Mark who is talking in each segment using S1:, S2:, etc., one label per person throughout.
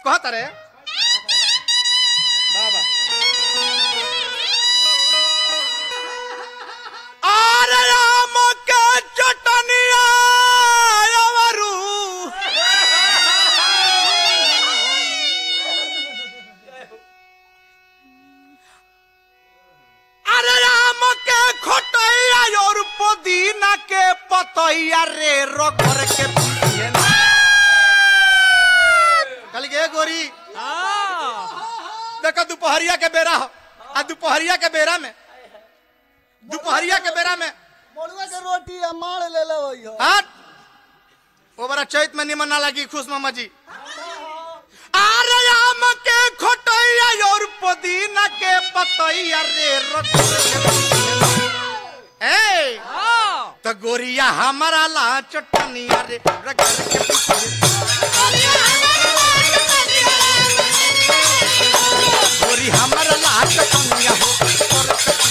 S1: कहत रे बाबा अरे राम के चटनिया अवरू अरे राम के खोटैया और पुदीना के पतैया रे रगड़ के पिए ना कल गे गोरी देखो दोपहरिया के बेरा हो आ दोपहरिया के बेरा में दोपहरिया के बेरा में
S2: मड़ुआ के रोटी आ माड़ ले ले वही हो
S1: हट वो बड़ा चैत में निमन ना लगी खुश मामा जी अरे आम के खोटैया और पुदीना के पतैया रे रगड़ के ए तो गोरिया हमारा ला चटनिया रे रगड़ के पिए। गोरी हमारा ला चटनिया हो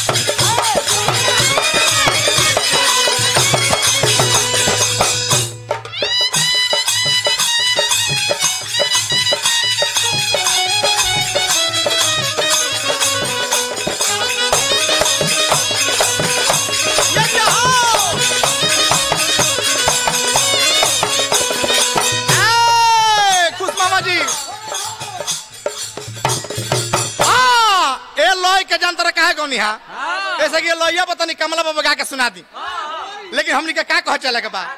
S1: ये जाओ ए, खुश मामा जी हाँ ए लॉय के जानतर काहे गौनी हा ऐसे कि ये लॉया पता नहीं कमला बाबा गा के सुना दी लेकिन हमनी के का कह चले के बा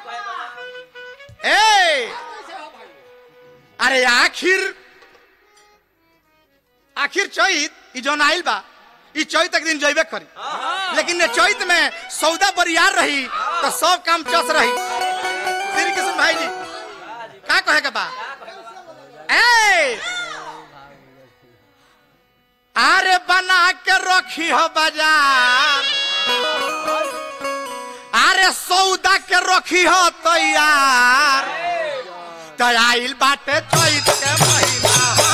S1: ए अरे आखिर आखिर चैत ई जौन आइल बा ई चैत एक दिन जइबे करी लेकिन ने चैत में सौदा बरियार रही तो सब काम चस रही श्री कृष्ण भाई जी का कहे के बा ए अरे बना के रखी हो बाजार अरे सौदा के रखी हो तैयार तो आइल बाटे चैत के महीना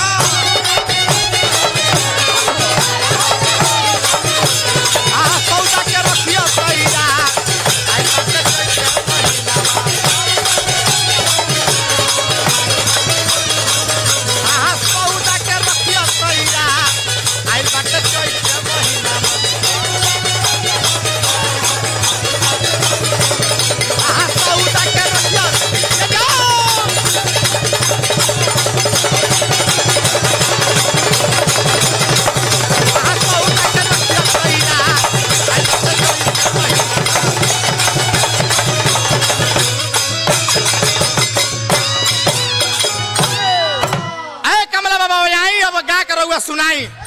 S1: आ सौदा के रखी हो तैयार आइल बाटे चैत के महीना आ सौदा के रखी हो तैयार आइल बाटे चैत के महीना आ सौदा के रखी हो ये जाओ आ सौदा के रखी हो तैयार आइल बाटे चैत के महीना ए कमला बाबा आई अब गा कर रहुआ सुनाई